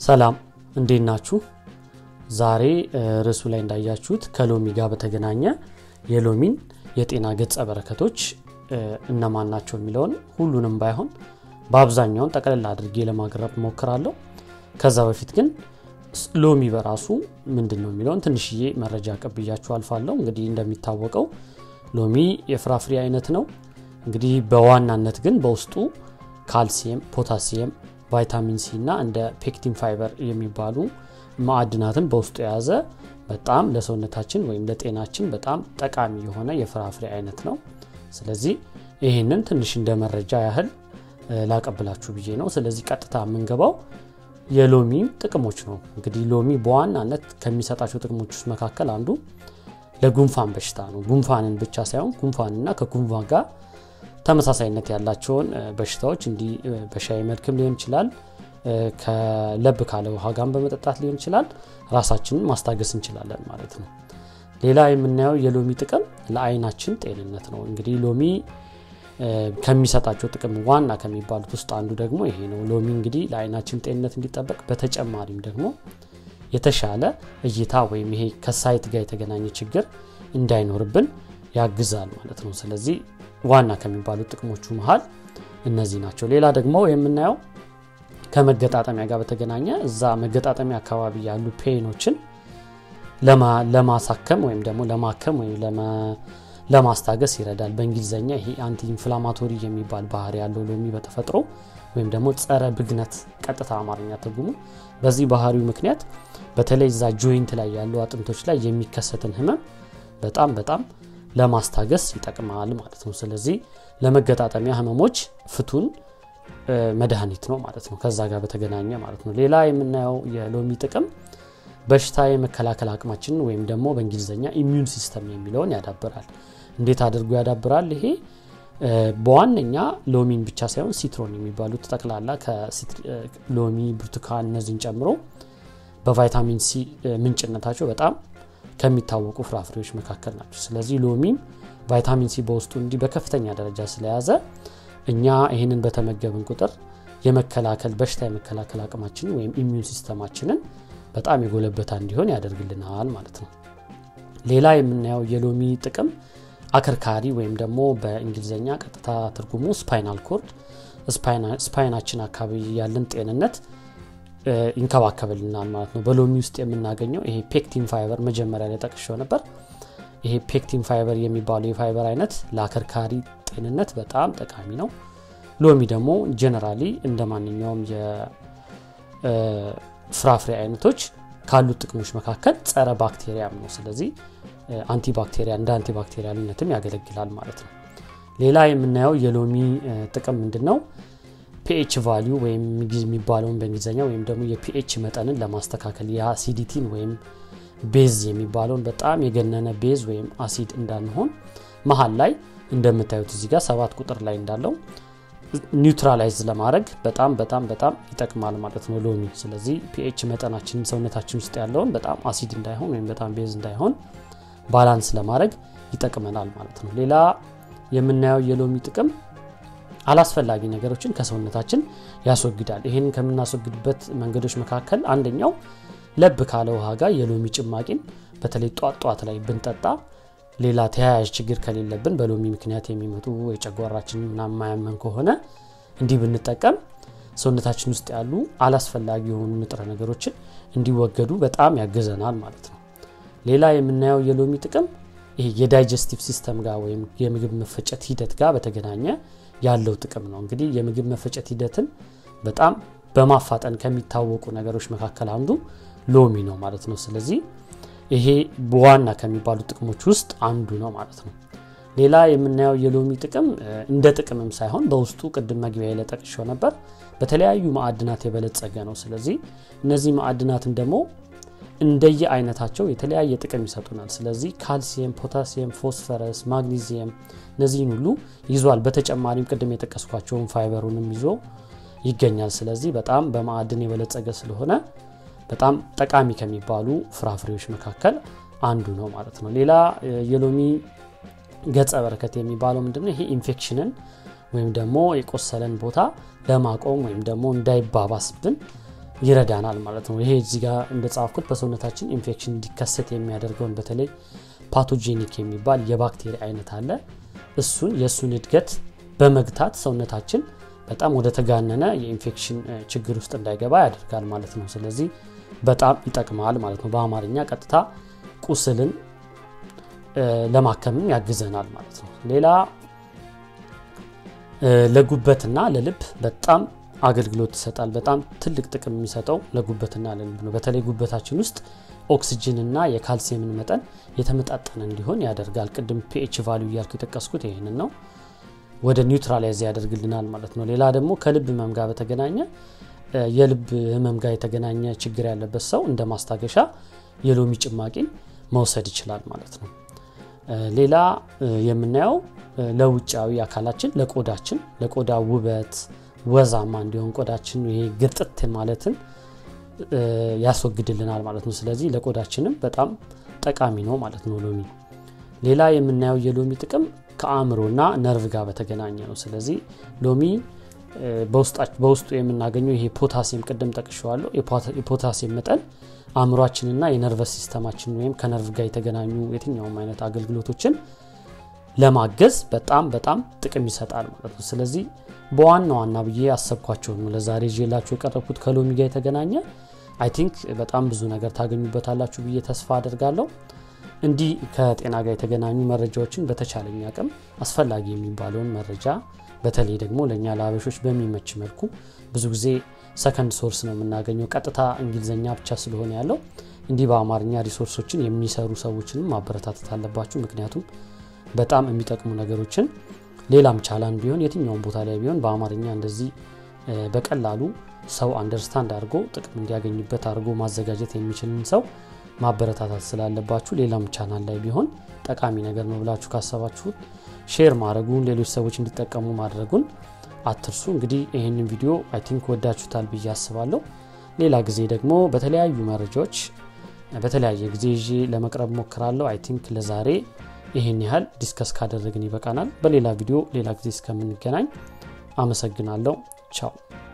ሰላም እንዴት ናችሁ? ዛሬ ርዕሱ ላይ እንዳያችሁት ከሎሚ ጋር በተገናኘ የሎሚን የጤና ገጸ በረከቶች እነማን ናቸው የሚለውን ሁሉንም ባይሆን በአብዛኛውን ጠቅልል አድርጌ ለማቅረብ ሞክራለሁ። ከዛ በፊት ግን ሎሚ በራሱ ምንድን ነው የሚለውን ትንሽዬ መረጃ ቀብያችሁ አልፋለሁ። እንግዲህ እንደሚታወቀው ሎሚ የፍራፍሬ አይነት ነው። እንግዲህ በዋናነት ግን በውስጡ ካልሲየም፣ ፖታሲየም፣ ቫይታሚን ሲ እና እንደ ፔክቲን ፋይበር የሚባሉ ማዕድናትን በውስጡ የያዘ በጣም ለሰውነታችን ወይም ለጤናችን በጣም ጠቃሚ የሆነ የፍራፍሬ አይነት ነው። ስለዚህ ይህንን ትንሽ እንደ መረጃ ያህል ላቀብላችሁ ብዬ ነው። ስለዚህ ቀጥታ የምንገባው የሎሚ ጥቅሞች ነው። እንግዲህ ሎሚ በዋናነት ከሚሰጣቸው ጥቅሞች ውስጥ መካከል አንዱ ለጉንፋን በሽታ ነው። ጉንፋንን ብቻ ሳይሆን ጉንፋንና ከጉንፋን ጋር ተመሳሳይነት ያላቸውን በሽታዎች እንዲህ በሻይ መልክም ሊሆን ይችላል፣ ከለብ ካለ ውሃ ጋር በመጠጣት ሊሆን ይችላል፣ ራሳችንን ማስታገስ እንችላለን ማለት ነው። ሌላ የምናየው የሎሚ ጥቅም ለአይናችን ጤንነት ነው። እንግዲህ ሎሚ ከሚሰጣቸው ጥቅም ዋና ከሚባሉት ውስጥ አንዱ ደግሞ ይሄ ነው። ሎሚ እንግዲህ ለአይናችን ጤንነት እንዲጠበቅ በተጨማሪም ደግሞ የተሻለ እይታ ወይም ይሄ ከሳይት ጋር የተገናኘ ችግር እንዳይኖርብን ያግዛል ማለት ነው። ስለዚህ ዋና ከሚባሉት ጥቅሞቹ መሀል እነዚህ ናቸው። ሌላ ደግሞ የምናየው ከመገጣጠሚያ ጋር በተገናኘ እዛ መገጣጠሚያ አካባቢ ያሉ ፔኖችን ለማሳከም ወይም ደግሞ ለማከም ወይም ለማስታገስ ይረዳል። በእንግሊዝኛ ይሄ አንቲ ኢንፍላማቶሪ የሚባል ባህሪ ያለው ሎሚ በተፈጥሮ ወይም ደግሞ ጸረ ብግነት ቀጥታ አማርኛ ትርጉሙ በዚህ ባህሪው ምክንያት በተለይ እዛ ጆይንት ላይ ያሉ አጥንቶች ላይ የሚከሰትን ህመም በጣም በጣም ለማስታገስ ይጠቅማል ማለት ነው። ስለዚህ ለመገጣጠሚያ ህመሞች ፍቱን መድኃኒት ነው ማለት ነው። ከዛ ጋር በተገናኘ ማለት ነው። ሌላ የምናየው የሎሚ ጥቅም በሽታ የመከላከል አቅማችንን ወይም ደግሞ በእንግሊዝኛ ኢሚዩን ሲስተም የሚለውን ያዳብራል። እንዴት አድርጎ ያዳብራል? ይሄ በዋነኛ ሎሚን ብቻ ሳይሆን ሲትሮን የሚባሉት ጠቅላላ ከሎሚ፣ ብርቱካን እነዚህን ጨምሮ በቫይታሚን ሲ ምንጭነታቸው በጣም ከሚታወቁ ፍራፍሬዎች መካከል ናቸው። ስለዚህ ሎሚም ቫይታሚን ሲ በውስጡ እንዲህ በከፍተኛ ደረጃ ስለያዘ እኛ ይህንን በተመገብን ቁጥር የመከላከል በሽታ የመከላከል አቅማችንን ወይም ኢሚዩን ሲስተማችንን በጣም የጎለበታ እንዲሆን ያደርግልናል ማለት ነው። ሌላ የምናየው የሎሚ ጥቅም አከርካሪ ወይም ደግሞ በእንግሊዝኛ ቀጥታ ትርጉሙ ስፓይናል ኮርድ ስፓይናችን አካባቢ ያለን ጤንነት ይንከባከብልናል ማለት ነው። በሎሚ ውስጥ የምናገኘው ይሄ ፔክቲን ፋይበር መጀመሪያ ላይ ጠቅሼው ነበር። ይሄ ፔክቲን ፋይበር የሚባለው የፋይበር አይነት ለአከርካሪ ጤንነት በጣም ጠቃሚ ነው። ሎሚ ደግሞ ጀነራሊ እንደ ማንኛውም የፍራፍሬ አይነቶች ካሉት ጥቅሞች መካከል ጸረ ባክቴሪያም ነው። ስለዚህ አንቲባክቴሪያ እንደ አንቲባክቴሪያልነትም ያገለግላል ማለት ነው። ሌላ የምናየው የሎሚ ጥቅም ምንድን ነው? ፒኤች ቫሊዩ ወይም የሚባለውን በእንግሊዝኛ ወይም ደግሞ የፒኤች መጠንን ለማስተካከል የአሲዲቲን ወይም ቤዝ የሚባለውን በጣም የገነነ ቤዝ ወይም አሲድ እንዳንሆን መሀል ላይ እንደምታዩት እዚህ ጋር ሰባት ቁጥር ላይ እንዳለው ኒውትራላይዝ ለማድረግ በጣም በጣም በጣም ይጠቅማል ማለት ነው ሎሚ። ስለዚህ ፒኤች መጠናችን ሰውነታችን ውስጥ ያለውን በጣም አሲድ እንዳይሆን ወይም በጣም ቤዝ እንዳይሆን ባላንስ ለማድረግ ይጠቅመናል ማለት ነው። ሌላ የምናየው የሎሚ ጥቅም አላስፈላጊ ነገሮችን ከሰውነታችን ያስወግዳል። ይህን ከምናስወግድበት መንገዶች መካከል አንደኛው ለብ ካለ ውሃ ጋር የሎሚ ጭማቂን በተለይ ጧት ጧት ላይ ብንጠጣ ሌላ ተያያዥ ችግር ከሌለብን በሎሚ ምክንያት የሚመጡ የጨጓራችን ማያመን ከሆነ እንዲህ ብንጠቀም ሰውነታችን ውስጥ ያሉ አላስፈላጊ የሆኑ ንጥረ ነገሮችን እንዲወገዱ በጣም ያግዘናል ማለት ነው። ሌላ የምናየው የሎሚ ጥቅም ይሄ የዳይጀስቲቭ ሲስተም ጋር ወይም የምግብ መፈጨት ሂደት ጋር በተገናኘ ያለው ጥቅም ነው። እንግዲህ የምግብ መፈጨት ሂደትን በጣም በማፋጠን ከሚታወቁ ነገሮች መካከል አንዱ ሎሚ ነው ማለት ነው። ስለዚህ ይሄ በዋና ከሚባሉ ጥቅሞች ውስጥ አንዱ ነው ማለት ነው። ሌላ የምናየው የሎሚ ጥቅም እንደ ጥቅምም ሳይሆን በውስጡ ቅድም መግቢያ ላይ ጠቅሼው ነበር በተለያዩ ማዕድናት የበለጸገ ነው። ስለዚህ እነዚህ ማዕድናትን ደግሞ እንደየ አይነታቸው የተለያየ ጥቅም ይሰጡናል። ስለዚህ ካልሲየም፣ ፖታሲየም፣ ፎስፈረስ፣ ማግኒዚየም እነዚህን ሁሉ ይዟል። በተጨማሪም ቅድም የጠቀስኳቸውን ፋይበሩንም ይዞ ይገኛል። ስለዚህ በጣም በማዕድን የበለጸገ ስለሆነ በጣም ጠቃሚ ከሚባሉ ፍራፍሬዎች መካከል አንዱ ነው ማለት ነው። ሌላ የሎሚ ገጸ በረከት የሚባለው ምንድነው? ይሄ ኢንፌክሽንን ወይም ደግሞ የቆሰለን ቦታ ለማቆም ወይም ደግሞ እንዳይባባስብን ይረዳናል ማለት ነው ይሄ እዚህ ጋር እንደጻፍኩት በሰውነታችን ኢንፌክሽን እንዲከሰት የሚያደርገውን በተለይ ፓቶጄኒክ የሚባል የባክቴሪያ አይነት አለ እሱን የእሱን እድገት በመግታት ሰውነታችን በጣም ወደ ተጋነነ የኢንፌክሽን ችግር ውስጥ እንዳይገባ ያደርጋል ማለት ነው ስለዚህ በጣም ይጠቅማል ማለት ነው በአማርኛ ቀጥታ ቁስልን ለማከምም ያግዘናል ማለት ነው ሌላ ለጉበትና ለልብ በጣም አገልግሎት ይሰጣል በጣም ትልቅ ጥቅም የሚሰጠው ለጉበትና ለልብ ነው በተለይ ጉበታችን ውስጥ ኦክሲጅንና የካልሲየምን መጠን የተመጣጠነ እንዲሆን ያደርጋል ቅድም ፒኤች ቫሊዩ እያልኩ የጠቀስኩት ይህንን ነው ወደ ኒውትራላይዝ ያደርግልናል ማለት ነው ሌላ ደግሞ ከልብ ህመም ጋር በተገናኘ የልብ ህመም ጋር የተገናኘ ችግር ያለበት ሰው እንደ ማስታገሻ የሎሚ ጭማቂን መውሰድ ይችላል ማለት ነው ሌላ የምናየው ለውጫዊ አካላችን ለቆዳችን ለቆዳ ውበት ወዛማ እንዲሆን ቆዳችን ይሄ ግርጥት ማለትን ያስወግድልናል ማለት ነው ስለዚህ ለቆዳችንም በጣም ጠቃሚ ነው ማለት ነው ሎሚ ሌላ የምናየው የሎሚ ጥቅም ከአእምሮና ነርቭ ጋር በተገናኘ ነው ስለዚህ ሎሚ በውስጡ የምናገኘው ይሄ ፖታሲየም ቅድም ጠቅሸዋለሁ የፖታሲየም መጠን አእምሯችንና የነርቨስ ሲስተማችን ወይም ከነርቭ ጋር የተገናኙ የትኛውም አይነት አገልግሎቶችን ለማገዝ በጣም በጣም ጥቅም ይሰጣል ማለት ነው ስለዚህ በዋና ዋና ብዬ ያሰብኳቸው ነው ለዛሬ ይዤላችሁ የቀረብኩት ከሎሚ ጋር የተገናኘ አይ ቲንክ በጣም ብዙ ነገር ታገኙበታላችሁ ብዬ ተስፋ አደርጋለሁ እንዲህ ከጤና ጋር የተገናኙ መረጃዎችን በተቻለኝ አቅም አስፈላጊ የሚባለውን መረጃ በተለይ ደግሞ ለእኛ ለአበሾች በሚመች መልኩ ብዙ ጊዜ ሰከንድ ሶርስ ነው የምናገኘው ቀጥታ እንግሊዝኛ ብቻ ስለሆነ ያለው እንዲህ በአማርኛ ሪሶርሶችን የሚሰሩ ሰዎችንም ማበረታተት አለባችሁ ምክንያቱም በጣም የሚጠቅሙ ነገሮችን ሌላም ቻላን ቢሆን የትኛውን ቦታ ላይ ቢሆን በአማርኛ እንደዚህ በቀላሉ ሰው አንደርስታንድ አድርጎ ጥቅም እንዲያገኝበት አድርጎ ማዘጋጀት የሚችልን ሰው ማበረታታት ስላለባችሁ ሌላም ቻናል ላይ ቢሆን ጠቃሚ ነገር ነው ብላችሁ ካሰባችሁት ሼር ማድረጉን ሌሎች ሰዎች እንዲጠቀሙ ማድረጉን አትርሱ እንግዲህ ይህንን ቪዲዮ አይ ቲንክ ወዳችሁታል ብዬ አስባለሁ ሌላ ጊዜ ደግሞ በተለያዩ መረጃዎች በተለያየ ጊዜ ይዤ ለመቅረብ ሞክራለሁ አይ ቲንክ ለዛሬ ይህን ያህል ዲስከስ ካደረግን ይበቃናል በሌላ ቪዲዮ ሌላ ጊዜ እስከምንገናኝ አመሰግናለሁ ቻው